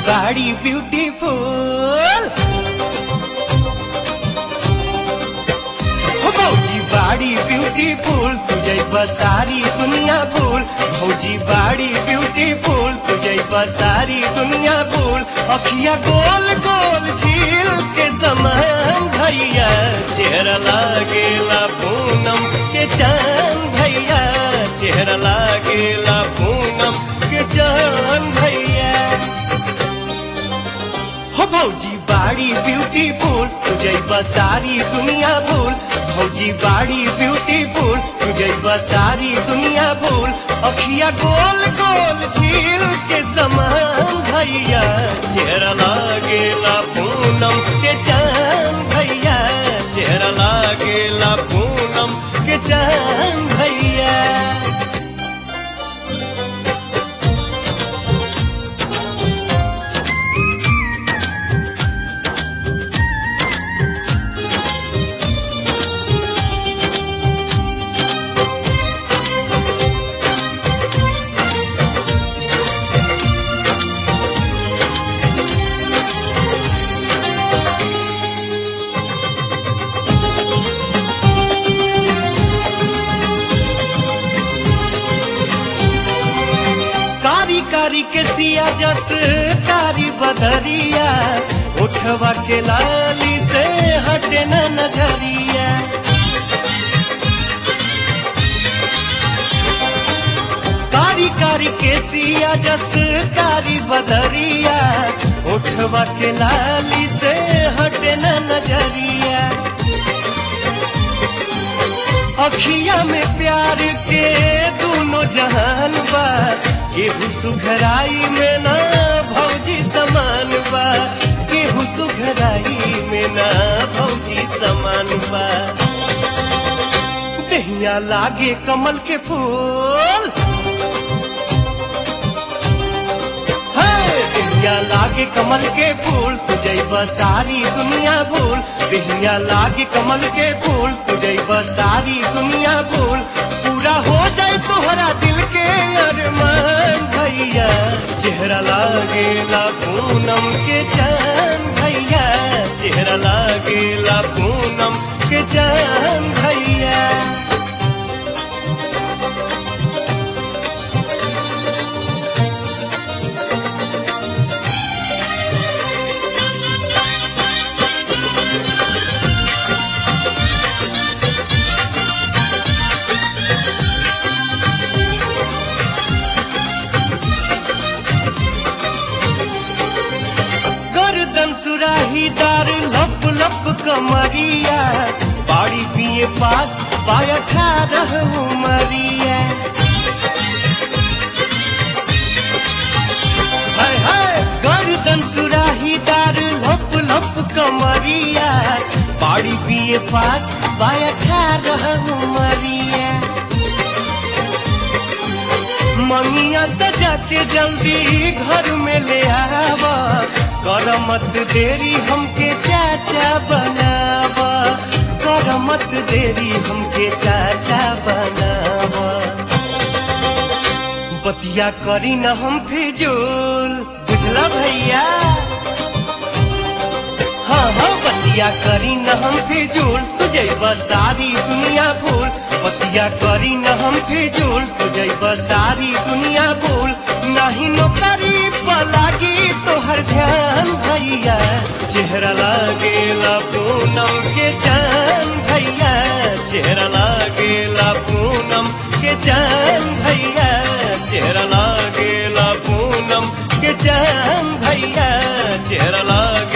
बाड़ी ब्यूटीफुल हो भौजी बाड़ी ब्यूटीफुल तुझे सारी दुनिया भूल भौजी बाड़ी ब्यूटीफुल तुझे सारी दुनिया भूल अखिया गोल गोल झील के समान भैया चेहरा लागेला पूनम के चांद भैया चेहरा लागेला पूनम के चांद भैया हो भौजी बाड़ी ब्यूटीफुल तुझे सारी दुनिया भूल भौजी बाड़ी ब्यूटीफुल तुझे सारी दुनिया भूल अखिया गोल गोल झील के समान भैया चेहरा लागेला पूनम के चांद भैया चेहरा लागेला पूनम के चांद भैया कारी कारी के सिया जस कारी बदरिया उठवा के लाली से हटे न नजरिया कारी कारी के सिया जस कारी बदरिया उठवा के लाली से हटे न नजरिया अखिया में प्यार के दोनों जहान बा केहू सुघराई में ना भौजी समान बा केहू सुघराई में ना भौजी समान बा दहिया लागे कमल के फूल बिहिया लागे कमल के फूल तुझे सारी दुनिया भूल बिहिया लागे कमल के फूल तुझे सारी दुनिया भूल पूरा हो जाए तोहरा दिल के अरमान भैया चेहरा लागेला पूनम के जान भैया चेहरा लागेला पूनम के जान भैया गर्दन सुराहीदार लप लप कमरिया बाड़ी पिए पास पाया ठारह उमरिया हाय हाय गर्दन सुराहीदार लप लप कमरिया बाड़ी पिए पास पाया ठारह उमरिया मंगिया सजा के जल्दी घर में ले आवा कर मत देरी हमके चाचा बनावा कर मत देरी हमके चाचा बनावा बतिया करी न हम फिजूल बुझला भैया हाँ हाँ बतिया करी न हम फिजूल तुझे सारी दुनिया भूल बतिया करी न हम फिजूल तुझे सारी दुनिया भूल नहीं नौकरी पलागी तोहर ध्यान भैया चेहरा लागेला पूनम के जान भैया चेहरा लागेला पूनम के जान भैया चेहरा लागेला पूनम के जान भैया चेहरा लागे